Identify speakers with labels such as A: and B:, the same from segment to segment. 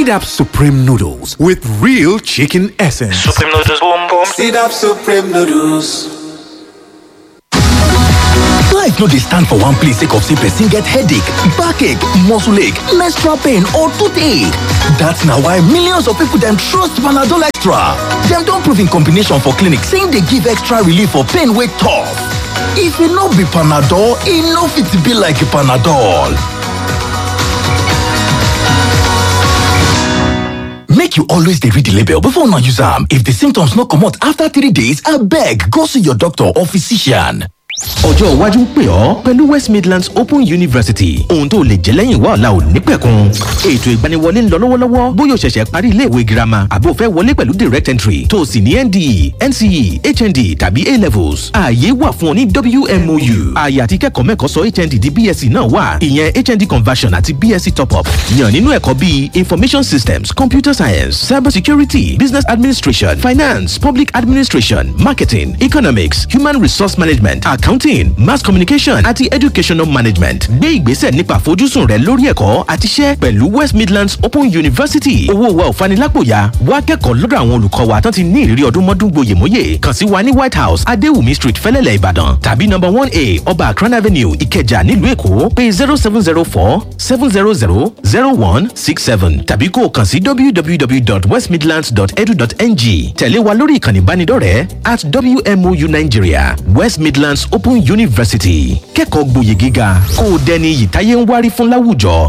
A: Seed Up Supreme Noodles with real chicken essence.
B: Supreme noodles, boom boom.
C: Seed up Supreme Noodles.
D: Life no dey stand for one place sake of say person get headache, backache, muscle ache, menstrual pain or toothache. That's na why millions of people dem trust Panadol Extra. Dem don prove in combination for clinic say e dey give extra relief for pain wey tough. If e no be Panadol, e no fit be like Panadol. Make you always dey read the label before una use am. If the symptoms no comot after three days, abeg go see your doctor or physician.
E: ọjọ́ iwájú ń pè ọ́ pẹ̀lú west midlands open university ohun tó lè jẹ́ lẹ́yìn wá ọ̀la ò ní pẹ̀kun ètò ìgbaniwọlé ń lọ lọ́wọ́lọ́wọ́ bóyá o ṣẹ̀ṣẹ̀ parí iléèwé girama àbí o fẹ́ wọlé pẹ̀lú direct entry tó o sì ní nde nce hnd tàbí a levels ààyè wà fún ọ ní wmou ààyè àti kẹ́kọ̀ọ́ mẹ́kọ̀ọ́ sọ hnd di bsc náà wà ìyẹn hnd conversion àti bsc top up yàn nínú ẹ̀kọ́ bíi information systems computer science cyber security business administration finance public administration marketing economics human resource management accounting mass communication àti educational management gbé ìgbésẹ̀ nípa àfojúsùn rẹ lórí ẹ̀kọ́ àti iṣẹ́ pẹ̀lú west midlands open university owó wa ò fanilápòyà wá kẹ́kọ̀ọ́ lọ́dọ̀ àwọn olùkọ́ wa tán ti ní ìrírí ọdún mọ́dún gboyèmóyè kàn sí wa ní white house adéwùmí street fẹ́lẹ́lẹ̀ ìbàdàn tàbí number one a ọba akran avenue ìkẹjà nílùú èkó pé zero seven zero four seven zero zero zero one six seven tàbí kó o kàn sí www.westmidlands.edu.ng tẹ̀lé wa lórí ìkànnì ìbánidọ́rẹ̀ẹ́ at wmou nigeria west midlands open university kẹ́kọ̀ọ́ gboyè gíga kó o dẹni iyì táyé ń wárí fún láwùjọ.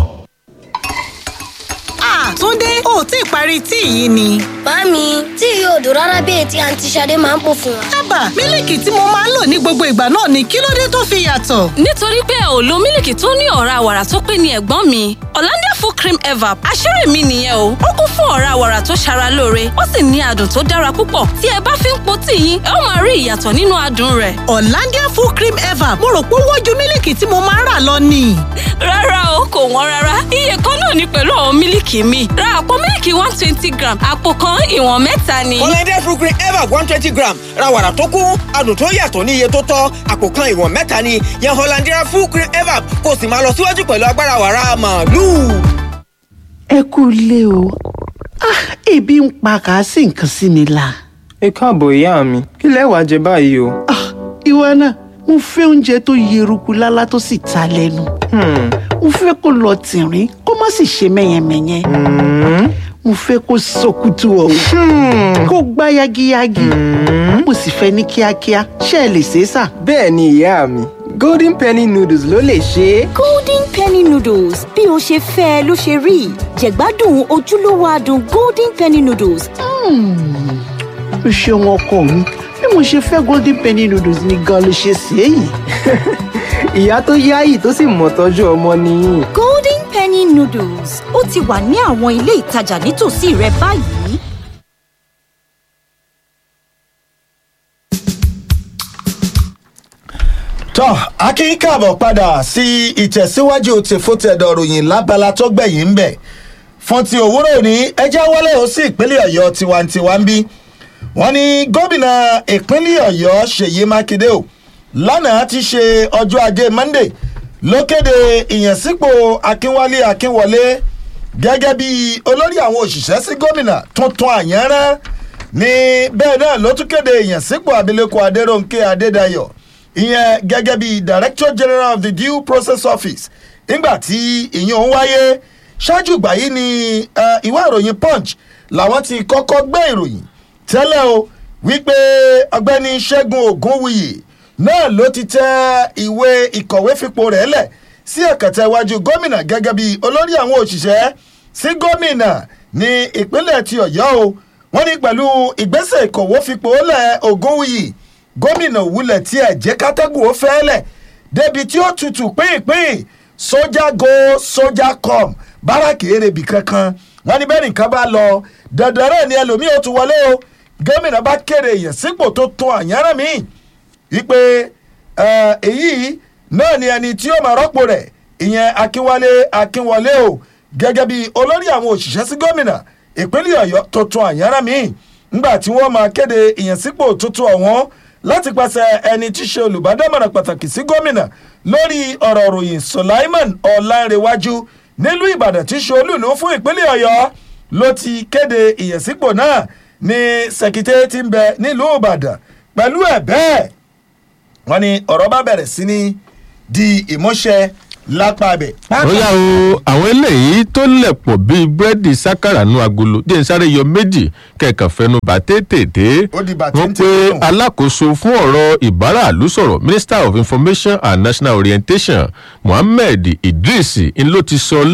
F: Túndé ò tí ì parí tíì yìí ni.
G: Màámi, tí yóò dùn rárá bí ètí àǹtí Ṣadé máa ń pò fún wa.
F: Ábà, mílìkì tí mo máa ń lò ní gbogbo ìgbà náà ni kí ló dé tó fi yàtọ̀?
H: nítorí pé ò lo mílìkì tó ní ọ̀rá wàrà tó pé ní ẹ̀gbọ́n mi Hollandia full cream evap àṣírí mi nìyẹn o ó kún fún ọ̀rá wàrà tó ṣara lóore ó sì ní adùn tó dára púpọ̀ tí ẹ bá fi ń po tíì yín ẹ ó máa rí ìyàtọ̀ nínú adùn rẹ̀
F: Hollandia full cream ever mo rò pé ó wọ́n ju mílìkì tí mo máa ń rà lọ ni.
H: rárá o kò wọ́n rárá iye kan náà ni pẹ̀lú àwọn mílìkì mi ra àpò mílìkì one twenty gram àpò kan ìwọ̀n mẹ́ta ni.
I: Hollandia fruit cream ever one twenty gram ra wàrà tó kún adùn tó yàtọ̀ ní iye tó tọ́ àpò kan ìwọ̀n mẹ́ta ni yan Hollandia fruit cream ever kó o sì máa lọ síwájú pẹ̀lú agbára wàrà màálù.
J: ẹ kú ilé o ah ebi ń pa kà á sì nǹkan sí mi la.
K: ẹ káàbọ̀ ìyá mi kí lẹ wàá jẹ báyìí o.
J: ah ìwọ náà mo fẹ́ oúnjẹ tó yeruku lálá tó sì ta lẹ́nu. mo fẹ́ kó lọ tìrín kó má sì ṣe mẹ́yẹmẹ́yẹ. mo fẹ́ kó sọkútù ọ̀hún kó gbá yagiyagi. mo sì fẹ́ ní kíákíá ṣé ẹ lè ṣe é sà.
K: bẹ́ẹ̀ ni ìyá mi golden penny noodles ló lè ṣe é.
L: golden penny noodles bí o ṣe fẹ́ ẹ ló ṣe rí jẹ̀gbádùn ojúlówó adùn golden penny noodles.
J: o ṣeun ọkọ mi bí mo ṣe fẹ́ golden penny noodles ni gan ló ṣe ṣe é yìí.
K: ìyá tó yáyì tó sì mọ̀ tọ́jú ọmọ nìyí.
L: golden penny noodles ó ti wà ní àwọn ilé ìtajà nítòsí rẹ báyìí.
M: tọ́ akin káàbọ̀ padà sí ìtẹ̀síwájú tìfútẹ̀dọ̀ ròyìn lábala tó gbẹ̀yìn ń bẹ̀ fún ti òwúrọ̀ òní ẹjẹ́ wọlé ó sí ìpínlẹ̀ ọ̀yọ́ tiwantiwa ń bí wọ́n ní gómìnà ìpínlẹ̀ ọ̀yọ́ ṣèyí mákindé o lánàá ti ṣe ọjọ́ ajé monday ló kéde ìyànsípò akínwálé akínwọlé gẹ́gẹ́ bí olórí àwọn òṣìṣẹ́ sí gómìnà tuntun àyànrán ní bẹ́ẹ̀ náà ló tún kéde ìyànsípò abilékọ adéròǹkè adédayọ̀ ìyẹn gẹ́gẹ́ bí director general of the due process office nígbà tí ìyẹn ń wáyé ṣáájú ìgbà yìí ni ìwé ìròyìn punch làwọn ti kọ́kọ́ gbé ìròyìn tẹ́lẹ̀ o wípé ọgbẹ́ni ṣẹ́gun ògúnwùyí náà ló ti tẹ ìwé ìkọ̀wé fipò rẹ̀ lẹ̀ sí ẹ̀kẹ́tẹ̀ iwájú gómìnà gẹ́gẹ́ bí olórí àwọn òṣìṣẹ́ sí gómìnà ní ìpínlẹ̀ ti ọ̀yọ́ o wọ́n ní pẹ̀lú ìgbésẹ̀ ìkọ̀wé fipò lẹ̀ ògúnwùyí gómìnà òwúlẹ̀ tí ẹ̀ jẹ́ kátẹ́gùn ó fẹ́ẹ́lẹ̀ débi tí ó tutù pínpín sójà go sójà com báràkì èrèbì kankan wọn ní bẹ́ẹ̀ nìkan bá lọ dandan rẹ̀ ni ẹlòmíì ó tún wọlé o gómìnà bá kéde èèyàn sípò tó tún àyànrán mi wípé èyí náà ni ẹni tí ó máa rọ́pò rẹ̀ ìyẹn akínwálé akínwọlé o gẹ́gẹ́ bí olórí àwọn òṣìṣẹ́ sí gómìnà ìpínlẹ̀ ọ̀yọ́ tó tún àyànrán mi ńgbà tí wọ́n máa kéde ìyànsípò tuntun ọ̀wọ́n láti pàṣẹ ẹni tí ṣe olùbádámọ̀ràn pàtàkì sí gómìnà lórí ọ̀rọ̀ ròyìn sulaiman ọ̀làǹrẹ̀wájú nílùú ìbàdàn tí ṣe olúùlú fún ìpínlẹ̀ ọ̀yọ́ ló ti kéde ìyẹ̀sípò náà ní sẹkítẹ́ tí ń bẹ nílùú ìbàdàn pẹ̀lú ẹ̀ bẹ́ẹ̀ wọ́n ní ọ̀rọ̀ bá bẹ̀rẹ̀ sí ní di ìmúṣẹ lápá bẹ̀.
B: ó yà o àwọn eléyìí tó lẹ̀pọ̀ bíi búrẹ́dì sákàrà nu agolo jẹ́ n sáré yọ méjì kẹ̀kàn fẹnu bà tètè
M: Ó di
B: wọ́n
M: bàtẹ́ńtẹ́
B: pé
M: nù.
B: alákòóso fún ọ̀rọ̀ ìbáraàlú sọ̀rọ̀ minister of information and national orientation mohammed idris ń ló ti sọ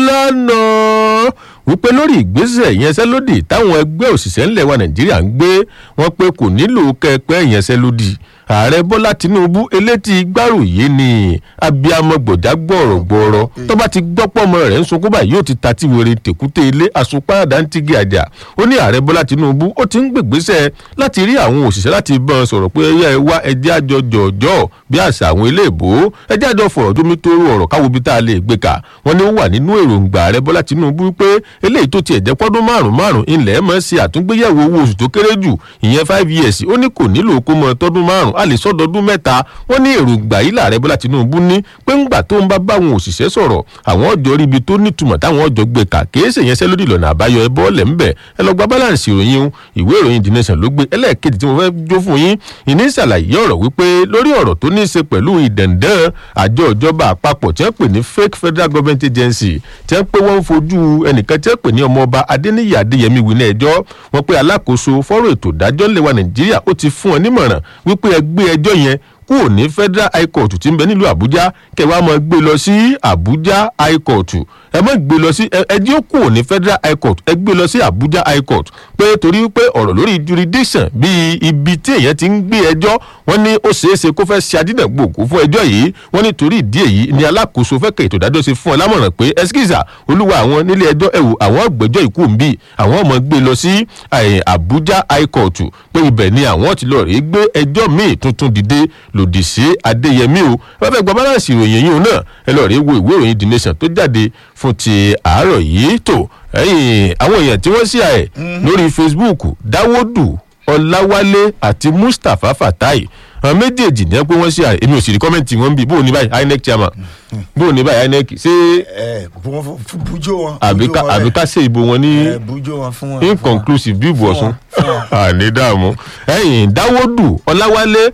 B: lánàá wípé lórí ìgbésẹ̀ ìyẹnsẹ́lódì táwọn ẹgbẹ́ òṣìṣẹ́ ńlẹ̀ wa nàìjíríà ń gbé wọ́n pé kò nílò kẹ́ẹ̀pẹ́ ìyẹnsẹ́lódì ààrẹ bọ́lá tinubu elétí gbárùyé ni abiyamọ gbọ̀dá gbọ̀rọ̀gbọ̀rọ̀ tó bá ti gbọ́pọ̀ ọmọ rẹ̀ ń sunkún báyìí yóò ti ta tí wèrè tèkúté ilé àsunpáradà ń tigi àjà ó ní ààrẹ bọ́lá tinubu ó ti ń gbègbésẹ̀ láti rí àwọn òṣìṣẹ́ láti bọ́n ọ sọ̀rọ̀ pé ẹyẹ ẹ wá ẹjẹ́ àjọ jọ̀jọ́ bí àṣà àwọn ilé ìbò ẹjẹ́ àjọ fọ̀rọ̀ tómi tó rú ọ̀rọ̀ káwo bí tá a lè gbé kà wọ́n ní ó wà nínú èròǹgbà ààrẹ bọ́lá tinubu pé eléyìí tó tiẹ̀ jẹ́ pọ́dún márùn-ún márùn-ún ilẹ̀ mọ̀ sí àtúngbéyẹ̀wò owó oṣù tó kéré jù ìyẹn five years ó ní kò nílò kó mọ tọdún márùn-ún a lè sọdọọdún mẹ́ta wọ́n ní èròǹgbà yìí làárẹ̀ bọ́lá tinubu ní pé ńgbà tó ń bá báwọn òṣìṣẹ́ sọ̀rọ̀ àwọn ọjọ́ ríbi tó nítumọ̀ táwọn ọjọ́ gbé kà kìí ṣe yẹn sẹ́lódì lọ́nà àbáyọ ẹ bọ́ọ̀lẹ̀ ńbẹ̀ ẹ lọ gba balance ìròyìn un ìwé ìròyìn the nation ló gbé ẹlẹ́ẹ̀kejì tí mo fẹ́ jó fún yín ìní ìṣàlàyé ọ̀rọ̀ wípé lórí ọ̀rọ̀ tó ní í ṣe pẹ̀lú ìdẹ̀ǹdẹ̀n àjọ ìjọba àpapọ̀ tí wọ́n pè ní fake federal government agency tí wọ́n pé wọ́n ń fojú ẹnìkan tí wọ́n pè ní ọmọọba adéníyì adéyẹmí wílé ẹjọ́ wọ́n pé alákòóso fọ́rọ̀ ètò ìdájọ́ ńlẹ̀ wa nàìjíríà ó ti fún ọ nímọ̀ràn wípé ẹ gbé ẹjọ́ yẹn kúrò ní federal high court tí ń bẹ nílùú àbújá kẹwàá máa gbé lọ sí àbújá high court ẹ má gbé lọ sí ẹ ẹjẹ́ ó kúrò ní federal high court ẹ gbé lọ sí àbújá high court pé torí pé ọ̀rọ̀ lórí jurisdiction bíi ibi tí èèyàn ti ń gbé ẹjọ́ wọ́n ní ó ṣeé ṣe kó fẹ́ ṣe adínàgbòkú fún ẹjọ́ yìí wọ́n ní torí ìdí èyí ni alákòóso fẹ́ kẹ́ ètò ìdájọ́ ṣe fún ọ lámọ̀ràn pé ẹskíza olúwa àwọn nílé ẹjọ́ ẹ̀wò àwọn ọ̀gbẹ́jọ́ ìkú ń bì àwọn ọmọ gbé lọ sí eh, àbújá high court pé ibẹ̀ ni àwọn ti lọ rèé gbé ẹjọ́ míì tuntun dìde lòdì sí adéyẹmí o ẹ fẹ́ gba balance ìròyìn yìí náà ẹ lọ rèé wo ìwé ìròyìn the nation tó jáde fún ti àárọ̀ yìí tó ẹ̀yìn àwọn èèyàn tí wọ́n ṣí àẹ̀ lórí facebook dáwọ́dù ọláwálé àti mustapha fatai àwọn méjèèjì ní ẹ pé wọ́n ṣí àẹ̀ èmi ò sì rí kọ́mẹ́ǹtì wọn bí bóun ní báyìí inec chairman bóun ní báyìí inec ṣé
M: ẹ bújó wọn.
B: àbí ká àbí ká ṣe ìbò wọn ní
M: ẹ bújó wọn fún wọn.
B: inconclusive bí ìbò ọ̀sùn àní dààmú ẹ̀yìn dáwọ́dù ọláwálé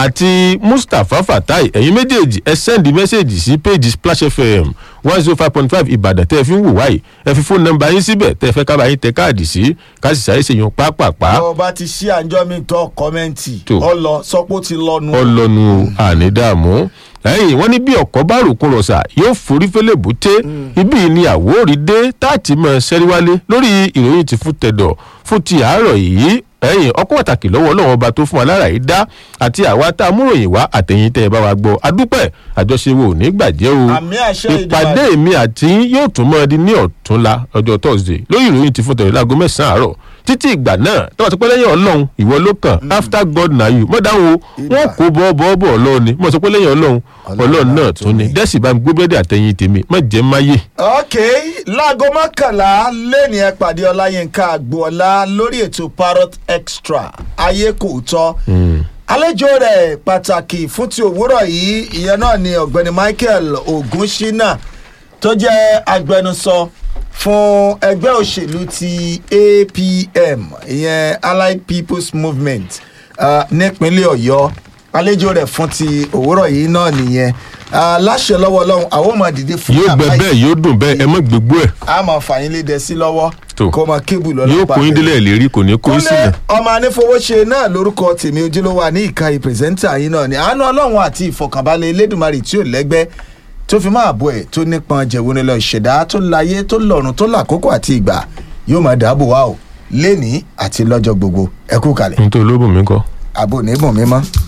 B: àti mustapha fatai ẹ̀yin méjèèjì ẹ sẹ́ndì mẹ́sẹ̀gì sí péjì splash fm one zero five point five ìbàdàn tẹ́ ẹ fi ń wò wáyé ẹ fi fóònù nọmba yín síbẹ̀ tẹ́ ẹ fẹ́ kábàá yín tẹ káàdì sí káàsì sáré ṣèyàn pápápá
M: bọ́ bá ti ṣí àjọ mi tọ́ kọ́mẹ́ǹtì
B: Tó.
M: ọlọ sọ́pọ̀ ti lọ́nu.
B: ọlọ́nu àní dààmú ẹ̀yìn wọ́n ní bí ọ̀kọ́ bá ròkun rọ̀ṣà yóò forí fẹ́lẹ̀ bùté ibi ni àwòrì dé táàtì mọ́ sẹ́ríwálé lórí ìròyìn ti fún tẹ̀dọ̀ fún ti àárọ̀ yìí ẹ̀yìn ọkọ̀ pàtàkì lọ́wọ́ ọlọ́run ọba tó fún alára yìí dá àti àwa tá a múròyìn wá àtẹ̀yìn tẹ́ ẹ bá wa gbọ́ adúpẹ́ àjọṣe wo ò ní gbàjẹ́ o
M: Àmì àṣẹ
B: ìpàdé mi àti yín yóò tún mọ́ ẹ di ní ọ̀túnla ọjọ́ thursday lórí ìròyìn ti fún tẹ̀dọ̀ láago mẹ́sàn-án àárọ̀ títí ìgbà náà tọ́wọ́ ti pẹ́ lẹ́yìn ọlọ́run ìwọ ló kàn after god na you mọ̀ dáhùn o wọ́n kó bọ́ bọ́ bọ́ ọlọ́run ni mọ̀ sọ pé lẹ́yìn ọlọ́run ọlọ́run náà tún ni dẹ́sì bá mi gbé bẹ́ẹ̀dì àtẹ̀yìn tèmi má jẹ́ máyé.
M: ok láago mọ́kànlá lẹ́ni ẹ pàdé ọláyínká agboola lórí ètò parrot extra ayé kò tọ́ àlejò rẹ̀ pàtàkì fún ti òwúrọ̀ yìí ìyẹn náà ni ọ̀gbẹ́ni michael ogunṣínà tó jẹ́ agbẹnusọ fún ẹgbẹ́ òṣèlú ti apm ìyẹn allied people's movement uh, nípínlẹ̀ ọ̀yọ́ àlejò rẹ̀ fún ti òwúrọ̀ yìí náà nìyẹn uh, láṣẹ lọ́wọ́ ọlọ́run àwọn ọmọ dìde fún
B: yóò gbẹ
M: yàrá yìí.
B: bẹ́ẹ̀ yóò dùn bẹ́ẹ̀ ẹ mọ̀ gbégbó ẹ̀
M: a máa fà yín lédè sí lọ́wọ́
B: Tó.
M: kó máa kébù lọ́lọ́pàá
B: yóò kó yín délẹ̀ lérí kò ní kó yín sílẹ̀.
M: ọmọ anífowóṣe náà lórúkọ tèmi ojúlówó àní ìka ìpèsèntà yín náà ni àánú ọlọ́run àti ìfọkànbalẹ̀ elédùnmarì tí ò lẹ́gbẹ́ tó fi máa bọ̀ ẹ̀ tó nípọn jẹ̀wọ́ nílò ìṣẹ̀dá tó láyé tó lọ́run tó làkókò àti ìgbà yóò máa dáàbò wá o lénìí àti lọ́jọ́ gbogbo ẹ kú kalẹ̀
B: nítorí olóbùn mi kọ́.
M: àbò níbùn mímọ́.